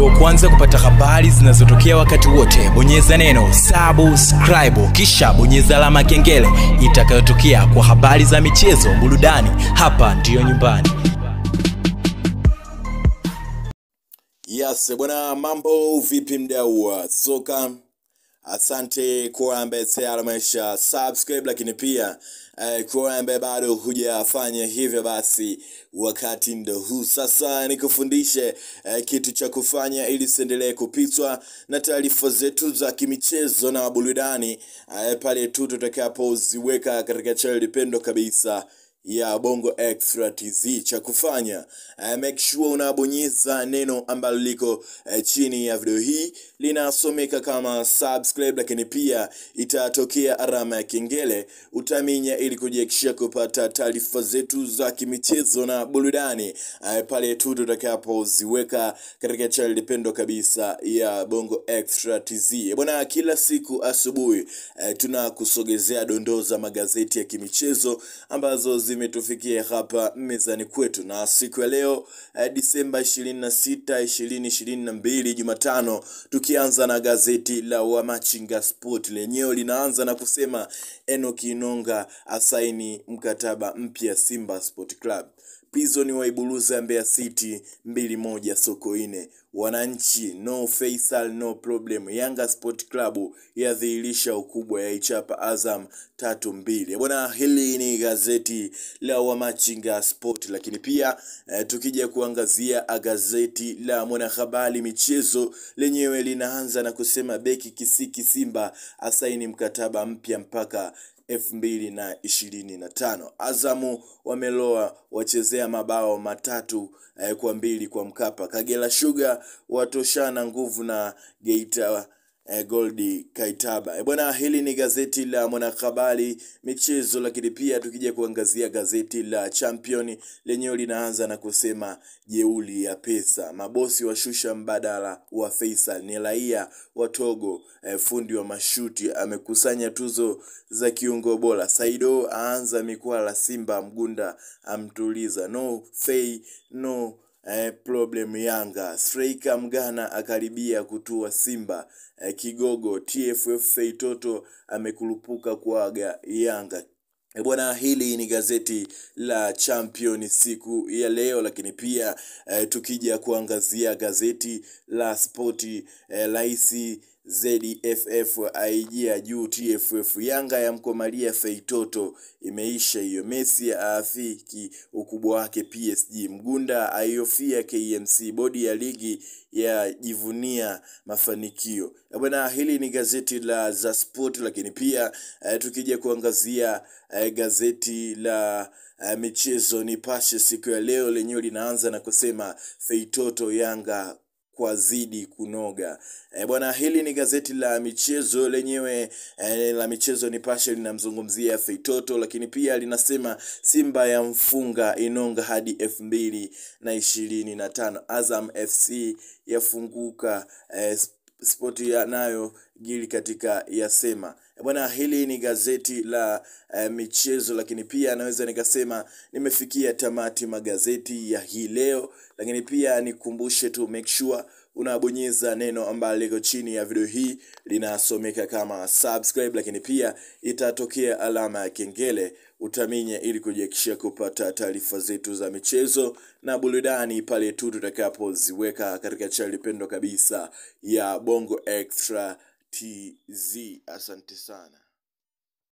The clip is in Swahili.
wa kwanza kupata habari zinazotokea wakati wote bonyeza neno subscribe kisha bonyeza alama ya kengele itakayotokea kwa habari za michezo burudani hapa ndiyo nyumbani Yes, bwana mambo vipi mdau wa soka? Asante kwa ambaye tayari amesha subscribe, lakini pia eh, kwa ambaye bado hujafanya hivyo, basi wakati ndo huu sasa nikufundishe eh, kitu cha kufanya ili usiendelee kupitwa na taarifa zetu za kimichezo na burudani eh, pale tu tutakapoziweka katika channel pendo kabisa ya bongo extra tz cha kufanya uh, make sure unabonyeza neno ambalo liko uh, chini ya video hii linasomeka kama subscribe lakini pia itatokea alama ya kengele utaminya ili kujiakishia kupata taarifa zetu za kimichezo na burudani uh, pale tu tutakapoziweka katika channel pendo kabisa ya bongo extra tz bwana kila siku asubuhi uh, tunakusogezea dondoo za magazeti ya kimichezo ambazo zimetufikia hapa mezani kwetu na siku ya leo eh, disemba 26 2022 jumatano tukianza na gazeti la wamachinga sport lenyewe linaanza na kusema enoki inonga asaini mkataba mpya simba sport club Prison waiburuza Mbeya City mbili moja Sokoine. Wananchi no Faisal no problem. Yanga Sport Club yadhihirisha ukubwa ya ichapa Azam tatu mbili. Bwana, hili ni gazeti la Wamachinga Sport, lakini pia eh, tukija kuangazia gazeti la Mwanahabari michezo lenyewe linaanza na kusema beki Kisiki Simba asaini mkataba mpya mpaka elfu mbili na ishirini na tano. Azamu wameloa wachezea mabao matatu eh, kwa mbili kwa Mkapa. Kagera Sugar watoshana nguvu na Geita eh, Goldi Kaitaba. Eh, bwana, hili ni gazeti la Mwanahabari michezo, lakini pia tukija kuangazia gazeti la Champion lenyewe linaanza na kusema jeuli ya pesa, mabosi washusha mbadala wa Faisal, ni raia wa Togo eh, fundi wa mashuti amekusanya tuzo za kiungo bora. Saido aanza mikwala Simba, Mgunda amtuliza, no fei no eh, problem Yanga. Striker Mgana akaribia kutua Simba. Eh, Kigogo TFF Feitoto amekurupuka kuaga Yanga. E bwana, hili ni gazeti la Champion siku ya leo, lakini pia eh, tukija kuangazia gazeti la Spoti eh, Raisi ZFF aijia juu TFF. Yanga yamkomalia Feitoto, imeisha hiyo. Messi aafiki ukubwa wake PSG. Mgunda aiofia KMC. Bodi ya ligi yajivunia mafanikio. Eh, Bwana, hili ni gazeti la za Sport, lakini pia eh, tukija kuangazia eh, gazeti la eh, michezo Nipashe siku ya leo lenyewe linaanza na kusema Feitoto Yanga kwa zidi kunoga. E, bwana hili ni gazeti la michezo lenyewe e, la michezo Nipashe linamzungumzia Feitoto, lakini pia linasema Simba ya mfunga Inonga hadi elfu mbili na ishirini na tano. Azam FC yafunguka e, spoti ya nayo gili katika yasema E, bwana hili ni gazeti la uh, michezo lakini pia naweza nikasema nimefikia tamati magazeti ya hii leo lakini pia nikumbushe tu make sure unabonyeza neno ambalo liko chini ya video hii linasomeka kama subscribe lakini pia itatokea alama ya kengele utaminya ili kujiakishia kupata taarifa zetu za michezo na burudani pale tu tutakapoziweka katika chaneli pendwa kabisa ya bongo extra tz asante sana